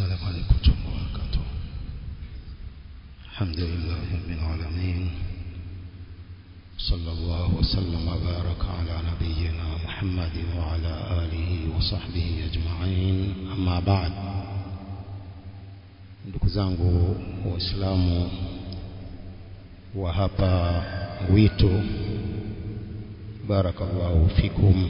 السلام عليكم ورحمة الله وبركاته الحمد لله رب العالمين صلى الله وسلم وبارك على نبينا محمد وعلى آله وصحبه أجمعين أما بعد ndugu zangu waislamu wa hapa wito barakallahu fikum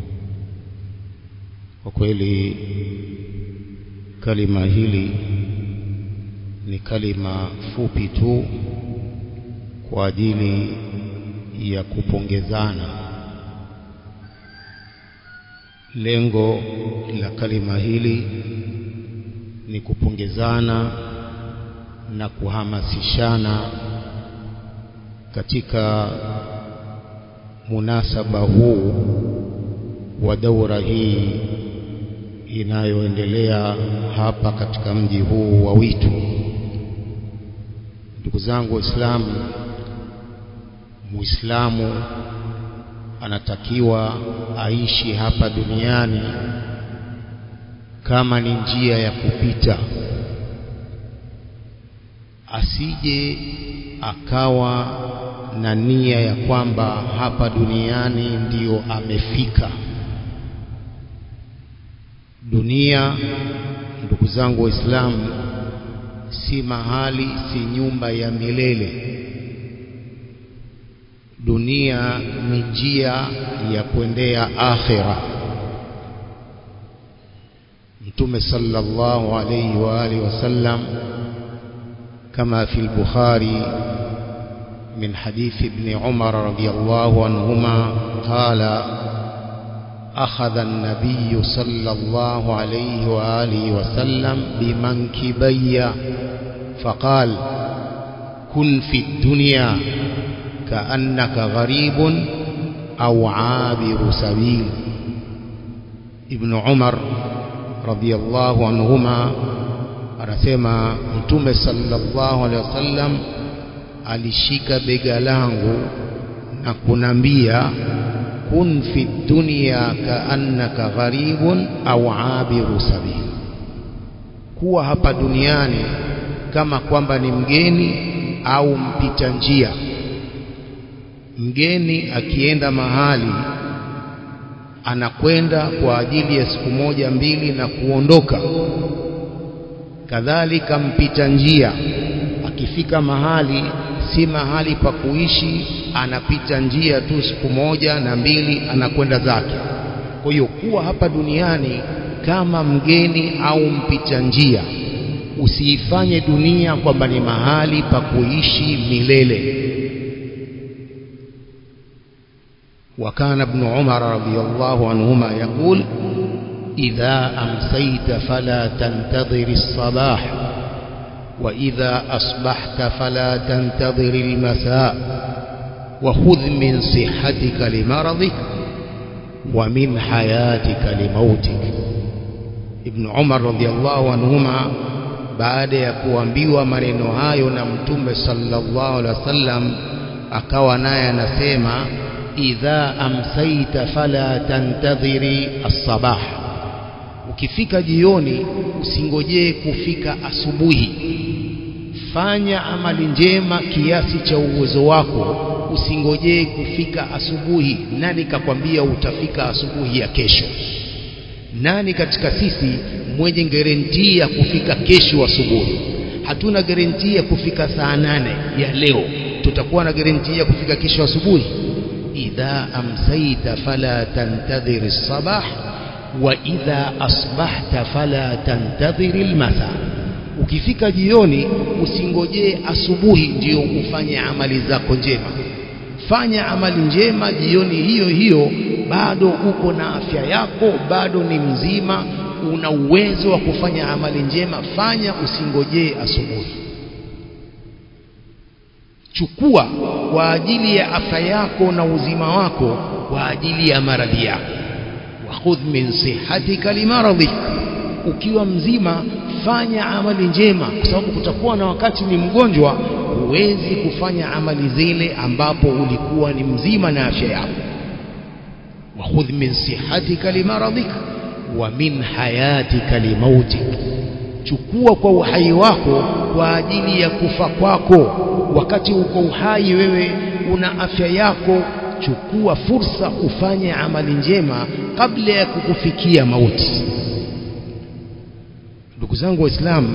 kwa kweli kalima hili ni kalima fupi tu kwa ajili ya kupongezana lengo la kalima hili ni kupongezana na kuhamasishana katika munasaba huu wa daura hii inayoendelea hapa katika mji huu wa Witu. Ndugu zangu Waislamu, Muislamu anatakiwa aishi hapa duniani kama ni njia ya kupita, asije akawa na nia ya kwamba hapa duniani ndiyo amefika. Dunia, ndugu zangu Waislamu, si mahali, si nyumba ya milele. Dunia ni njia ya kuendea akhira. Mtume sallallahu alayhi wa alihi wasallam kama fi al-Bukhari من حديث ابن عمر رضي الله عنهما قال أخذ النبي صلى الله عليه وآله وسلم بمنكبي فقال كن في الدنيا كأنك غريب أو عابر سبيل ابن عمر رضي الله عنهما anasema mtume sallallahu alaihi wasallam alishika bega langu na kunambia kun fi dunya kaannaka gharibun au abiru sabil, kuwa hapa duniani kama kwamba ni mgeni au mpita njia. Mgeni akienda mahali anakwenda kwa ajili ya siku moja mbili na kuondoka. Kadhalika mpita njia akifika mahali si mahali pa kuishi, anapita njia tu siku moja na mbili, anakwenda zake. Kwa hiyo kuwa hapa duniani kama mgeni au mpita njia, usiifanye dunia kwamba ni mahali pa kuishi milele. وكان ابن عمر رضي الله عنهما يقول إذا أمسيت فلا تنتظر الصباح وإذا أصبحت فلا تنتظر المساء وخذ من صحتك لمرضك ومن حياتك لموتك ابن عمر رضي الله عنهما baada ya kuambiwa maneno hayo na mtume sallallahu alaihi wasallam akawa naye anasema idha amsaita fala tantadhiri as-sabah ukifika jioni usingojee kufika asubuhi fanya amali njema kiasi cha uwezo wako usingojee kufika asubuhi nani kakwambia utafika asubuhi ya kesho nani katika sisi mwenye garantii ya kufika kesho asubuhi hatuna garantii ya kufika saa nane ya leo tutakuwa na garantii ya kufika kesho asubuhi idha amsaita fala tantadhir as-sabah wa idha asbahta fala tantadhir al-masa ukifika jioni usingojee asubuhi ndio ufanye amali zako njema fanya amali njema jioni hiyo hiyo bado uko na afya yako bado ni mzima una uwezo wa kufanya amali njema fanya usingojee asubuhi chukua kwa ajili ya afya yako na uzima wako kwa ajili ya maradhi yako wakhudh min sihatika limaradhik ukiwa mzima fanya amali njema kwa sababu kutakuwa na wakati ni mgonjwa huwezi kufanya amali zile ambapo ulikuwa ni mzima na afya yako wakhudh min sihatika limaradhik wa min hayatika limautik chukua kwa uhai wako kwa ajili ya kufa kwako wakati uko uhai wewe una afya yako chukua fursa ufanye amali njema kabla ya kukufikia mauti ndugu zangu waislamu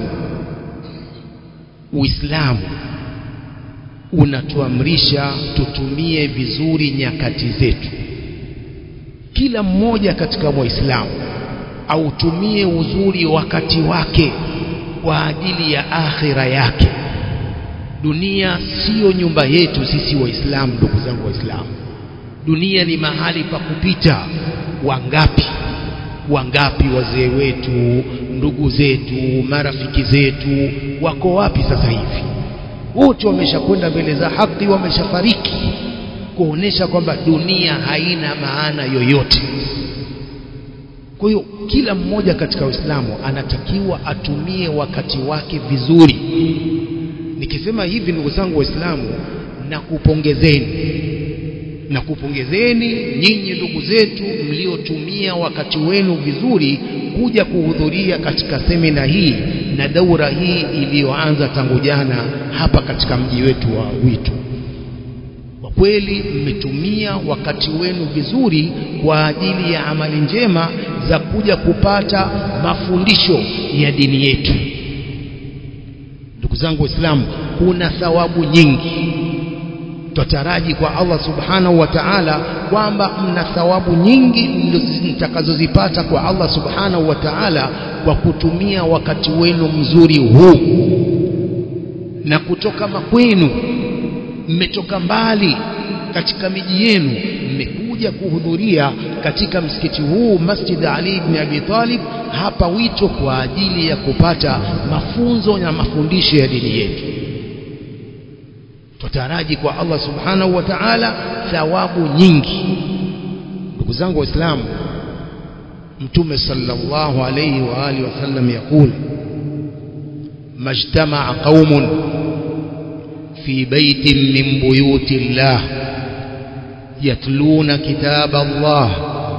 uislamu unatuamrisha tutumie vizuri nyakati zetu kila mmoja katika waislamu autumie uzuri wakati wake kwa ajili ya akhira yake dunia siyo nyumba yetu sisi waislamu ndugu zangu waislamu dunia ni mahali pa kupita wangapi wangapi wazee wetu ndugu zetu marafiki zetu wako wapi sasa hivi wote wameshakwenda mbele za haki wameshafariki kuonesha kwamba dunia haina maana yoyote kwa hiyo kila mmoja katika Uislamu anatakiwa atumie wakati wake vizuri nikisema hivi ndugu zangu waislamu na kupongezeni na kupongezeni nyinyi ndugu zetu mliotumia wakati wenu vizuri kuja kuhudhuria katika semina hii na daura hii iliyoanza tangu jana hapa katika mji wetu wa Witu kwa kweli mmetumia wakati wenu vizuri kwa ajili ya amali njema za kuja kupata mafundisho ya dini yetu ndugu zangu waislamu kuna thawabu nyingi tutaraji kwa Allah subhanahu wa ta'ala kwamba mna thawabu nyingi mtakazozipata kwa Allah subhanahu wa ta'ala kwa kutumia wakati wenu mzuri huu na kutoka makwenu mmetoka mbali katika miji yenu mmekuja kuhudhuria katika msikiti huu Masjid Ali ibn Abi Talib hapa wito kwa ajili ya kupata mafunzo na mafundisho ya dini yetu tutaraji kwa Allah subhanahu wa ta'ala thawabu nyingi ndugu zangu waislamu mtume sallallahu alayhi wa alihi wasallam yakul majtama'a qaumun في بيت من بيوت الله يتلون كتاب الله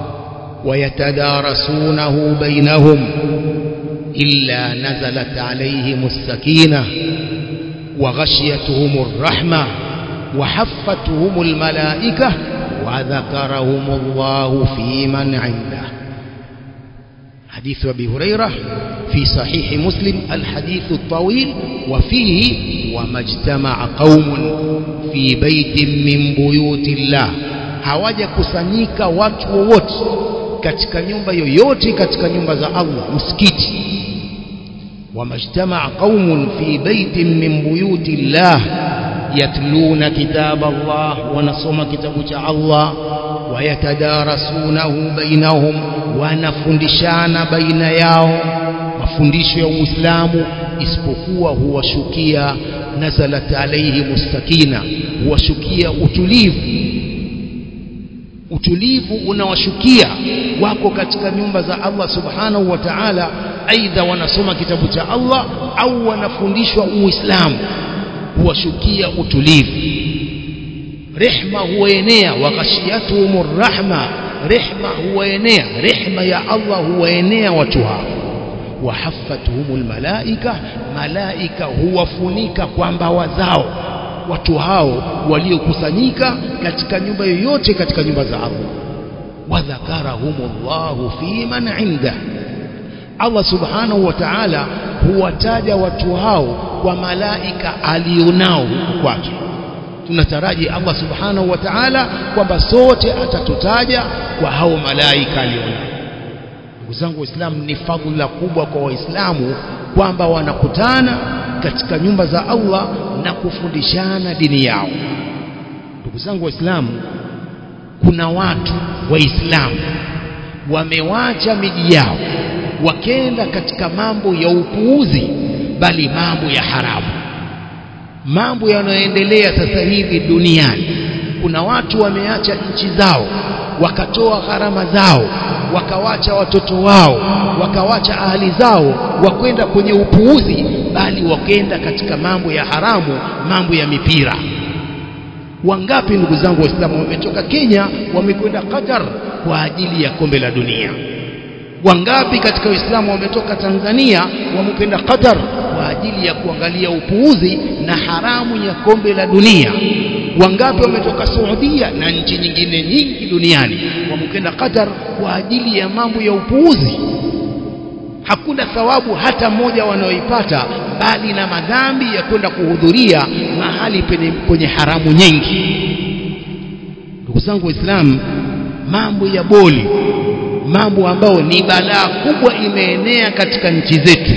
ويتدارسونه بينهم إلا نزلت عليهم السكينة وغشيتهم الرحمة وحفتهم الملائكة وذكرهم الله في من عنده حديث أبي هريرة في صحيح مسلم الحديث الطويل وفيه وما اجتمع قوم في بيت من بيوت الله hawaja kusanyika watu wowote katika nyumba yoyote katika nyumba za Allah msikiti wamajtamaa qaumun fi baitin min buyuti llah yatluna kitab Allah wanasoma kitabu cha Allah wayatadarasunahu bainahum wanafundishana baina yao mafundisho ya Uislamu isipokuwa huwashukia nazalat alayhi mustakina huwashukia utulivu utulivu unawashukia wako katika nyumba za Allah subhanahu wa ta'ala aidha wanasoma kitabu cha Allah au wanafundishwa Uislamu huwashukia utulivu rehma huwaenea waghashiyatuhumur rahma rehma huwaenea rehma ya Allah huwaenea watu hao wahaffatuhumul malaika malaika huwafunika kwa mbawa zao watu hao waliokusanyika katika nyumba yoyote katika nyumba za Allah wadhakarahumullahu fi man inda Allah subhanahu wa ta'ala huwataja watu hao kwa malaika alionao huku kwake tunataraji Allah subhanahu wa ta'ala kwamba sote atatutaja kwa hao malaika alionao ndugu zangu waislamu ni fadhila kubwa kwa waislamu kwamba wanakutana katika nyumba za Allah na kufundishana dini yao ndugu zangu waislamu kuna watu waislamu wamewacha miji yao wakenda katika mambo ya upuuzi bali mambo ya haramu mambo yanayoendelea sasa hivi duniani kuna watu wameacha nchi zao wakatoa gharama zao wakawacha watoto wao wakawacha ahali zao wakwenda kwenye upuuzi bali wakenda katika mambo ya haramu mambo ya mipira wangapi ndugu zangu waislamu wametoka Kenya wamekwenda Qatar kwa ajili ya kombe la dunia wangapi katika Uislamu wametoka Tanzania wamependa Qatar kwa ajili ya kuangalia upuuzi na haramu ya kombe la dunia wangapi wametoka Saudia na nchi nyingine nyingi duniani wamekenda Qatar kwa ajili ya mambo ya upuuzi hakuna thawabu hata moja wanaoipata bali na madhambi ya kwenda kuhudhuria mahali penye, kwenye haramu nyingi ndugu zangu waislamu mambo ya boli mambo ambayo ni balaa kubwa imeenea katika nchi zetu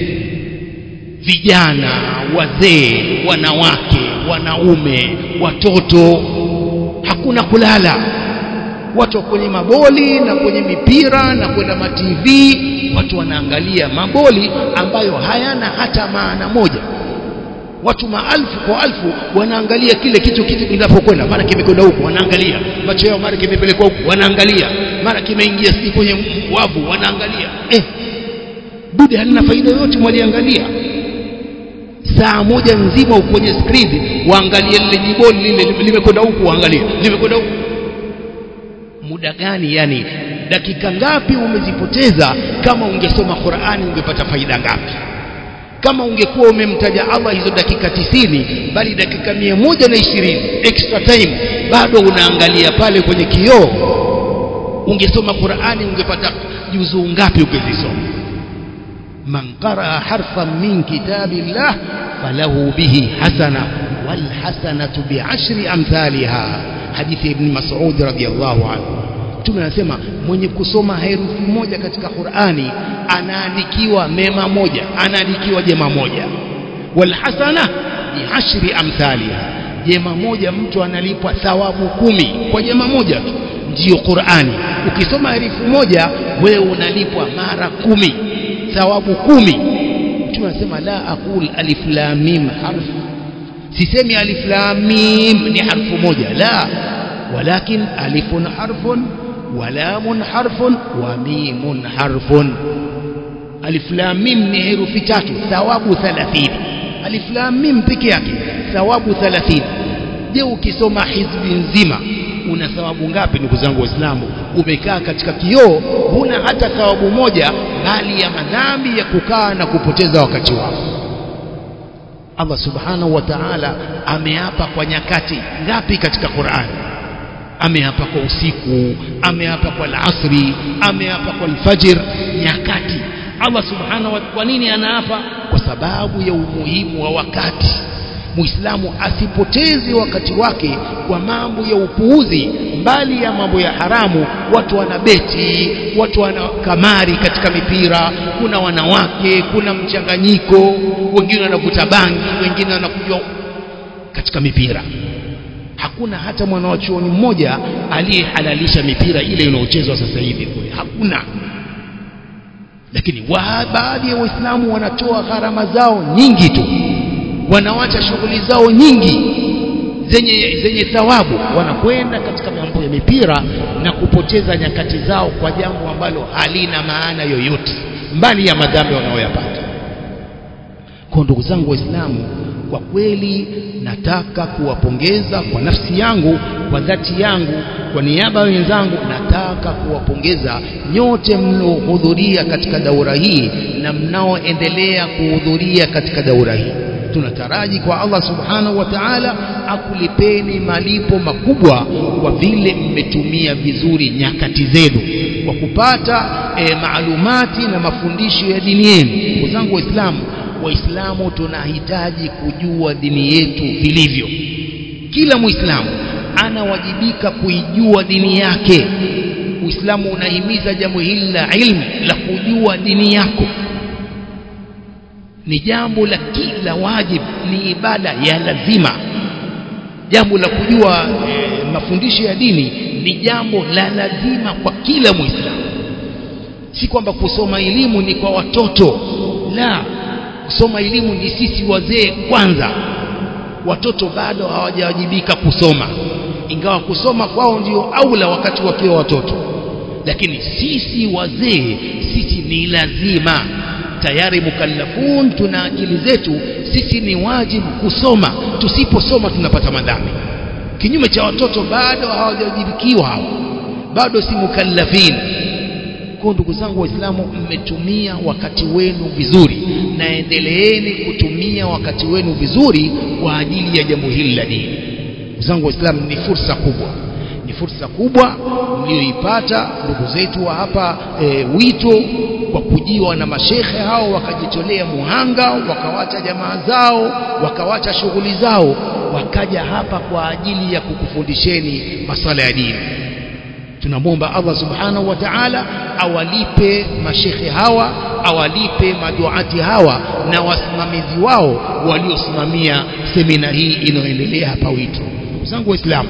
vijana wazee wanawake wanaume watoto hakuna kulala watu kwenye maboli na kwenye mipira na kwenda ma TV watu wanaangalia maboli ambayo hayana hata maana moja watu maelfu kwa alfu wanaangalia kile kitu kitu kinapokwenda mara kimekwenda huku wanaangalia macho yao mara kimepelekwa huku wanaangalia mara kimeingia si kwenye wavu wanaangalia eh bude halina faida yoyote mwaliangalia saa moja nzima uko kwenye screen waangalie lile jiboli lile limekwenda huku waangalie limekwenda huku muda gani yani dakika ngapi umezipoteza kama ungesoma Qur'ani ungepata faida ngapi kama ungekuwa umemtaja Allah hizo dakika tisini bali dakika mia moja na ishirini extra time bado unaangalia pale kwenye kioo ungesoma Qur'ani ungepata juzuu ngapi ukizisoma man qaraa harfan min kitabillah falahu bihi hasana wal hasanatu bi'ashri amthaliha hadithi ibn Mas'ud radhiyallahu anhu Mtume anasema mwenye kusoma herufi moja katika Qur'ani anaandikiwa mema moja anaandikiwa jema moja wal hasana bi'ashri amthaliha jema moja mtu analipwa thawabu kumi kwa jema moja tu ndiyo Qur'ani ukisoma herufi moja wewe unalipwa mara kumi thawabu kumi Mtume anasema la aqul alif lam mim harf sisemi alif lam mim ni harfu moja la walakin alifun harfun ولام حرف وميم حرف alif lam mim ni herufi tatu thawabu 30 alif lam mim peke yake thawabu 30 je ukisoma hizbi nzima una thawabu ngapi ndugu zangu waislamu umekaa katika kioo huna hata thawabu moja bali ya madhambi ya kukaa na kupoteza wakati wako Allah subhanahu wa ta'ala ameapa kwa nyakati ngapi katika Qur'an ameapa kwa usiku ameapa kwa alasri ameapa kwa alfajr nyakati Allah subhanahu wa kwa nini anaapa kwa sababu ya umuhimu wa wakati Muislamu asipoteze wakati wake kwa mambo ya upuuzi mbali ya mambo ya haramu watu wanabeti watu wana kamari katika mipira kuna wanawake kuna mchanganyiko wengine wanavuta bangi wengine wanakunywa katika mipira hakuna hata mwanachuoni mmoja aliyehalalisha mipira ile inayochezwa sasa hivi kule hakuna lakini wa baadhi ya waislamu wanatoa gharama zao nyingi tu wanawacha shughuli zao nyingi zenye zenye thawabu wanakwenda katika mambo ya mipira na kupoteza nyakati zao kwa jambo ambalo halina maana yoyote mbali ya madhambi wanayoyapata kwa ndugu zangu waislamu kwa kweli nataka kuwapongeza kwa nafsi yangu kwa dhati yangu kwa niaba ya wenzangu nataka kuwapongeza nyote mnaohudhuria katika daura hii na mnaoendelea kuhudhuria katika daura hii tunataraji kwa Allah subhanahu wa ta'ala akulipeni malipo makubwa kwa vile mmetumia vizuri nyakati zenu kwa kupata e, maalumati na mafundisho ya dini yenu ndugu zangu waislamu waislamu tunahitaji kujua dini yetu vilivyo kila muislamu anawajibika kuijua dini yake uislamu unahimiza jambo hili la ilmu la kujua dini yako ni jambo la kila wajib ni ibada ya lazima jambo la kujua e, mafundisho ya dini ni jambo la lazima kwa kila muislamu si kwamba kusoma elimu ni kwa watoto la kusoma elimu ni sisi wazee kwanza watoto bado hawajawajibika kusoma ingawa kusoma kwao ndio aula wakati wakiwa watoto lakini sisi wazee sisi ni lazima tayari mukallafun tuna akili zetu sisi ni wajibu kusoma tusiposoma tunapata madhambi kinyume cha watoto bado hawajawajibikiwa hao bado si mukallafin kwa ndugu zangu waislamu mmetumia wakati wenu vizuri na endeleeni kutumia wakati wenu vizuri kwa ajili ya jambo hili la dini ndugu zangu waislamu ni fursa kubwa ni fursa kubwa mlioipata ndugu zetu wa hapa e, wito kwa kujiwa na mashekhe hao wakajitolea muhanga wakawacha jamaa zao wakawacha shughuli zao wakaja hapa kwa ajili ya kukufundisheni masala ya dini tunamwomba Allah subhanahu wa ta'ala awalipe mashekhe hawa awalipe maduati hawa na wasimamizi wao waliosimamia semina hii inayoendelea hapa wito ndugu zangu waislamu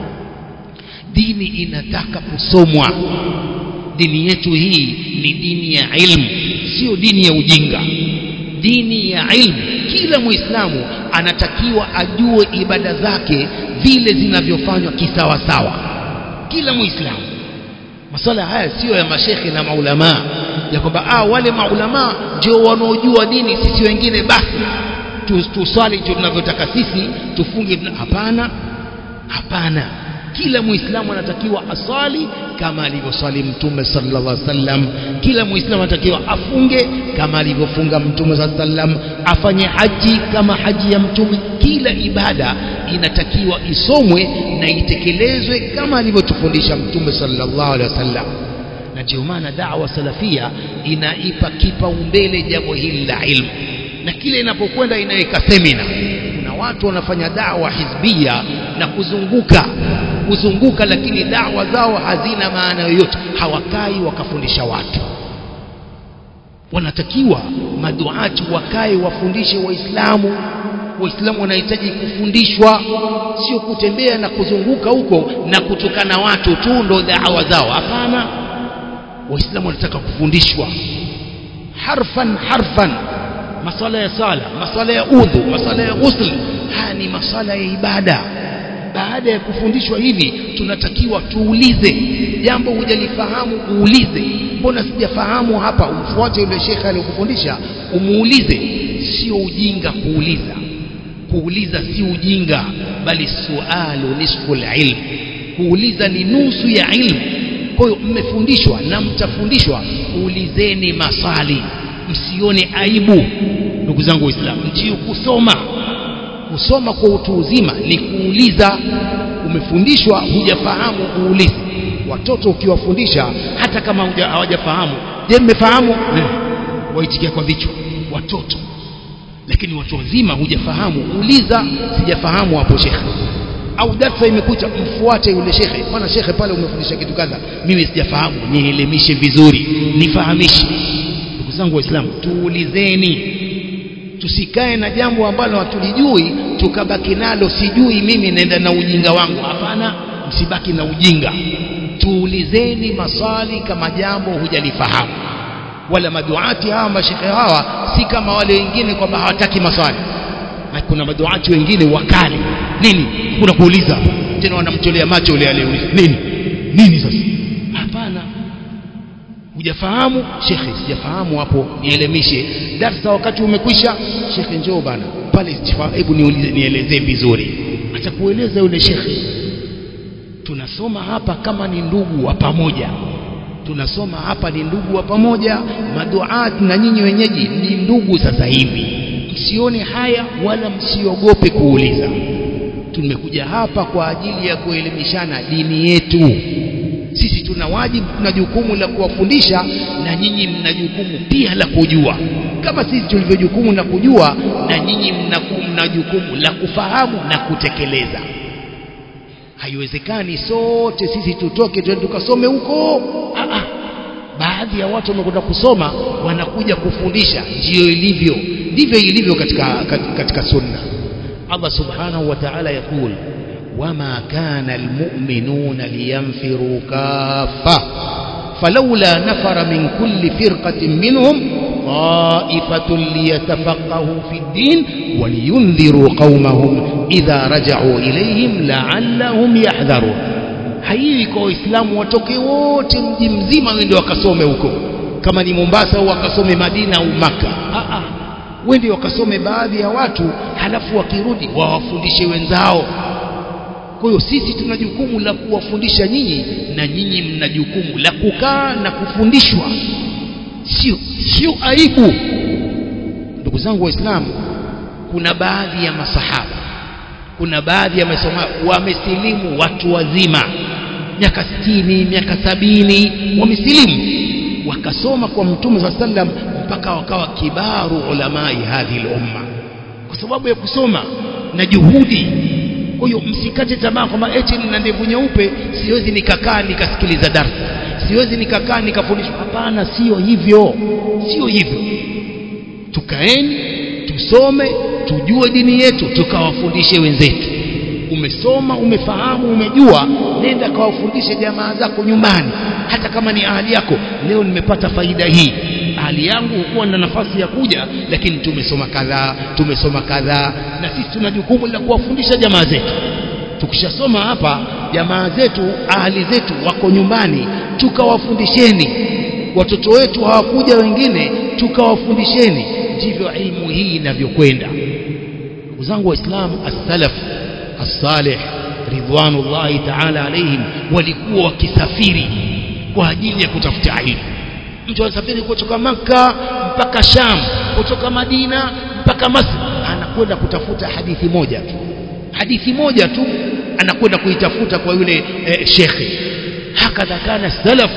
dini inataka kusomwa dini yetu hii ni dini ya ilmu sio dini ya ujinga dini ya ilmu kila muislamu anatakiwa ajue ibada zake vile zinavyofanywa kisawasawa kila muislamu maswala haya sio ya mashekhe na maulamaa ya kwamba ah wale maulamaa ndio wanaojua dini sisi wengine basi tuswali tu tunavyotaka sisi tufunge hapana hapana kila muislamu anatakiwa asali kama alivyosali mtume sallallahu alaihi wasallam kila muislamu anatakiwa afunge kama alivyofunga mtume sallallahu alaihi wasallam afanye haji kama haji ya mtume kila ibada inatakiwa isomwe na itekelezwe kama alivyotufundisha mtume sallallahu alaihi wasallam na ndio maana da'wa salafia inaipa kipaumbele jambo hili la ilmu na kile inapokwenda inaweka semina kuna watu wanafanya dawa hizbia na kuzunguka kuzunguka lakini dawa zao hazina maana yoyote hawakai wakafundisha watu wanatakiwa maduati wakae wafundishe waislamu waislamu wanahitaji kufundishwa sio kutembea na kuzunguka huko na kutukana watu tu ndo dawa zao hapana waislamu wanataka kufundishwa harfan harfan masala ya sala masala ya udhu masala ya ghusl haya ni masala ya ibada baada ya kufundishwa hivi tunatakiwa tuulize jambo hujalifahamu uulize mbona sijafahamu hapa umfuate yule shekhe aliyokufundisha umuulize sio ujinga kuuliza kuuliza si ujinga bali sualu nisfu ilm kuuliza ni nusu ya ilmu kwa hiyo mmefundishwa na mtafundishwa ulizeni maswali msione aibu ndugu zangu waislamu ndio kusoma kusoma kwa utu uzima ni kuuliza umefundishwa hujafahamu uulize watoto ukiwafundisha hata kama hawajafahamu je mmefahamu eh, waitikia kwa vichwa watoto lakini watu wazima hujafahamu uliza sijafahamu hapo shekhe au darsa imekuta mfuate yule shekhe bwana shekhe pale umefundisha kitu kadha mimi sijafahamu nielimishe vizuri nifahamishe ndugu zangu waislamu tuulizeni tusikae na jambo ambalo hatulijui tukabaki nalo sijui mimi naenda na ujinga wangu hapana msibaki na ujinga tuulizeni maswali kama jambo hujalifahamu wala maduati hawa mashekhe hawa si kama wale wengine kwamba hawataki maswali na kuna maduati wengine wakali nini kuna kuuliza tena wanamtolea macho yule aliyeuliza nini nini sasa hapana hujafahamu shekhe sijafahamu hapo nielemishe darsa wakati umekwisha shekhe njoo bana pale hebu niulize nielezee vizuri atakueleza yule shekhe tunasoma hapa kama ni ndugu wa pamoja tunasoma hapa ni ndugu wa pamoja maduat na nyinyi wenyeji ni ndugu sasa hivi msione haya wala msiogope kuuliza tumekuja hapa kwa ajili ya kuelimishana dini yetu sisi tuna wajibu tuna jukumu la kuwafundisha na nyinyi mna jukumu pia la kujua kama sisi tulivyo jukumu la kujua na nyinyi mna jukumu la kufahamu na kutekeleza haiwezekani sote sisi tutoke tuende tukasome huko baadhi ya watu wamekwenda kusoma wanakuja kufundisha ndiyo ilivyo ndivyo ilivyo katika, katika sunna Allah subhanahu wa ta'ala yakul وما كان المؤمنون لينفروا كافة فلولا نفر من كل فرقة منهم طائفة ليتفقهوا في الدين ولينذروا قومهم إذا رجعوا إليهم لعلهم يحذرون haiwi kwa waislamu watoke wote mji mzima wende wakasome huko kama ni mombasa au wakasome madina au maka wende wakasome baadhi ya watu halafu wakirudi wawafundishe wenzao kwa hiyo sisi tuna jukumu la kuwafundisha nyinyi na nyinyi mna jukumu la kukaa na kufundishwa sio sio aibu ndugu zangu waislamu kuna baadhi ya masahaba kuna baadhi ya masoma wamesilimu watu wazima miaka sitini miaka sabini wamesilimu wakasoma kwa mtume saa sallam mpaka wakawa kibaru ulamai hadhi lumma kwa sababu ya kusoma na juhudi kwa hiyo msikate tamaa kwamba eti nina ndevu nyeupe siwezi nikakaa nikasikiliza darsa siwezi nikakaa nikafundishwa hapana sio hivyo sio hivyo tukaeni tusome tujue dini yetu tukawafundishe wenzetu umesoma umefahamu umejua nenda kawafundishe jamaa zako nyumbani hata kama ni ahali yako leo nimepata faida hii ahali yangu hukuwa na nafasi ya kuja lakini tumesoma kadhaa tumesoma kadhaa na sisi tuna jukumu la kuwafundisha jamaa zetu tukishasoma hapa jamaa zetu ahali zetu wako nyumbani tukawafundisheni watoto wetu hawakuja wengine tukawafundisheni ndivyo ilmu hii inavyokwenda ndugu zangu waislamu as-salaf as-salih ridwanullahi ta'ala alaihim walikuwa wakisafiri kwa ajili ya kutafuta ilmu mtu anasafiri kutoka maka mpaka Sham kutoka Madina mpaka Masri anakwenda kutafuta hadithi moja tu hadithi moja tu anakwenda kuitafuta kwa yule eh, shekhe hakadha kana salaf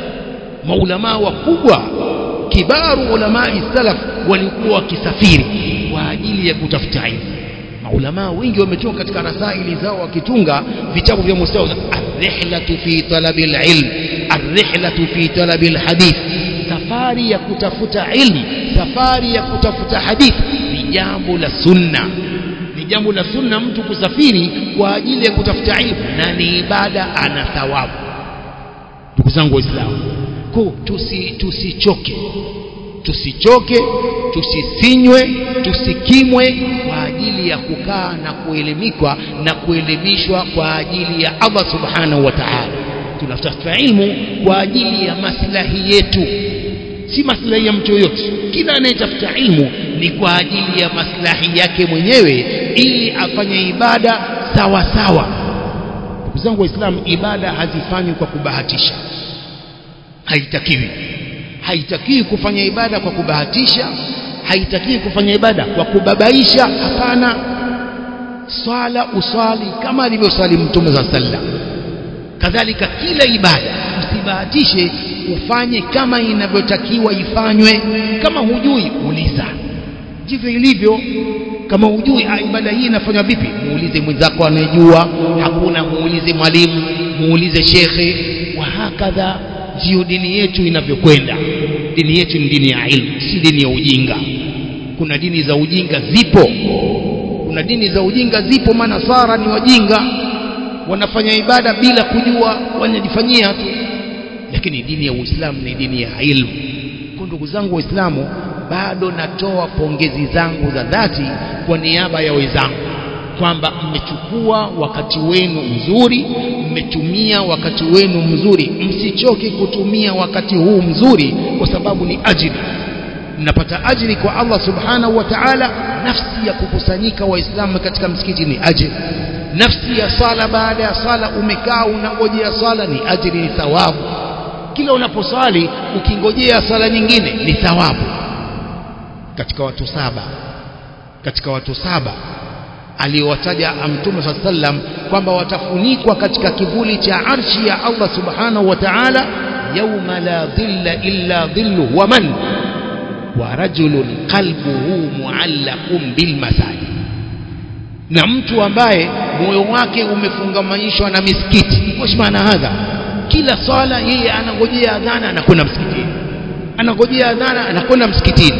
maulama wakubwa kibaru ulamai salaf walikuwa wakisafiri kwa ajili ya kutafuta ilmu maulama wengi wametunga katika rasaili zao wakitunga vitabu vya mustawa ar-rihlatu fi talabi al-ilm ar-rihlatu fi talabi al-hadith safari ya kutafuta ilmu safari ya kutafuta hadith ni jambo la sunna ni jambo la sunna mtu kusafiri kwa ajili ya kutafuta ilmu na ni ibada ana thawabu ndugu zangu waislamu ko tusi tusichoke tusichoke tusisinywe tusikimwe kwa ajili ya kukaa na kuelimikwa na kuelimishwa kwa ajili ya Allah subhanahu wa ta'ala tunatafuta ilmu kwa ajili ya maslahi yetu si maslahi ya mtu yoyote kila anayetafuta ilmu ni kwa ajili ya maslahi yake mwenyewe ili afanye ibada sawa sawa ndugu zangu waislamu ibada hazifanywi kwa kubahatisha haitakiwi haitakiwi kufanya ibada kwa kubahatisha haitakiwi kufanya ibada kwa kubabaisha hapana swala uswali kama alivyoswali mtume za sallam kadhalika kila ibada usibahatishe ufanye kama inavyotakiwa ifanywe kama hujui uliza ndivyo ilivyo kama hujui ibada hii inafanywa vipi muulize mwenzako anayejua hakuna muulize mwalimu muulize shekhe wa hakadha ndiyo dini yetu inavyokwenda dini yetu ni dini ya ilmu si dini ya ujinga kuna dini za ujinga zipo kuna dini za ujinga zipo manasara ni wajinga wanafanya ibada bila kujua wanajifanyia tu lakini dini ya uislamu ni dini ya ilmu kwa ndugu zangu waislamu bado natoa pongezi zangu za dhati kwa niaba ya wenzangu kwamba mmechukua wakati wenu mzuri mmetumia wakati wenu mzuri msichoke kutumia wakati huu mzuri kwa sababu ni ajili mnapata ajili kwa Allah subhanahu wa ta'ala nafsi ya kukusanyika waislamu katika msikiti ni ajili nafsi ya sala baada ya sala umekaa unangojea sala ni ajili ni thawabu kila unaposwali ukingojea sala nyingine ni thawabu katika watu saba katika watu saba aliyowataja mtume saa sallam kwamba watafunikwa katika kivuli cha arshi ya Allah subhanahu wa ta'ala yauma la dhilla illa dhillu wa man wa rajulun qalbuhu muallaqun bil masajid na mtu ambaye moyo wake umefungamanishwa na misikiti kwa maana hadha kila swala yeye anangojea adhana anakwenda msikitini anangojea adhana anakwenda msikitini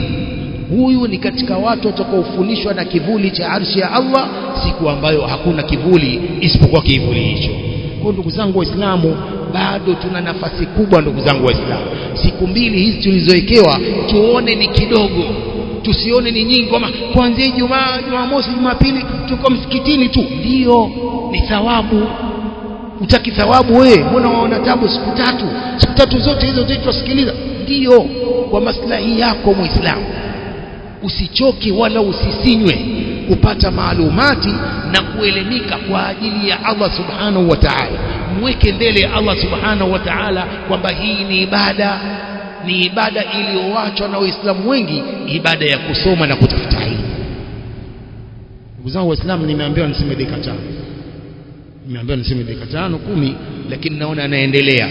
huyu ni katika watu watakaofundishwa na kivuli cha arshi ya Allah siku ambayo hakuna kivuli isipokuwa kivuli hicho kwa ndugu zangu waislamu bado tuna nafasi kubwa ndugu zangu waislamu siku mbili hizi tulizowekewa tuone ni kidogo tusione ni nyingi kwamba kuanzia Ijumaa Jumamosi Jumapili tuko msikitini tu ndio ni thawabu utaki thawabu wewe mbona waona tabu siku tatu siku tatu zote hizo zote tusikiliza ndio kwa maslahi yako muislamu usichoke wala usisinywe kupata maalumati na kuelimika kwa ajili ya Allah subhanahu wa ta'ala mweke mbele ya Allah subhanahu wa ta'ala kwamba hii ni ibada ni ibada iliyoachwa na waislamu wengi ibada ya kusoma na kutafuta ilmu ndugu zangu waislamu nimeambiwa niseme dakika tano nimeambiwa niseme dakika tano kumi lakini naona anaendelea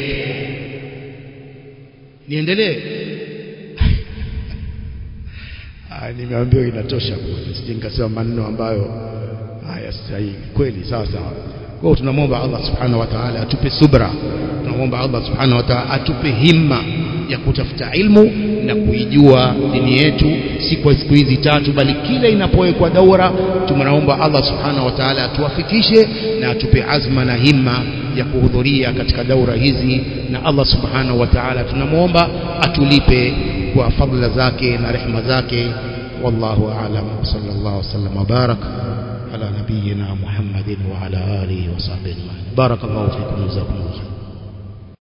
niendelee nimeambiwa inatosha sije nikasema maneno ambayo haya stahili kweli sawa sawa kwa hiyo tunamwomba Allah subhanahu wa ta'ala atupe subra tunamwomba Allah subhanahu wa ta'ala atupe himma ya kutafuta ilmu na kuijua dini yetu si kwa siku hizi tatu bali kila inapowekwa daura tunaomba Allah subhanahu wa ta'ala atuwafikishe na atupe azma na himma ya kuhudhuria katika daura hizi na Allah subhanahu wa ta'ala tunamwomba atulipe kwa fadhila zake na rehema zake wallahu a'lam sallallahu wasallam wa barak على نبينا محمد وعلى آله وصحبه أجمعين بارك الله فيكم جزاكم الله خير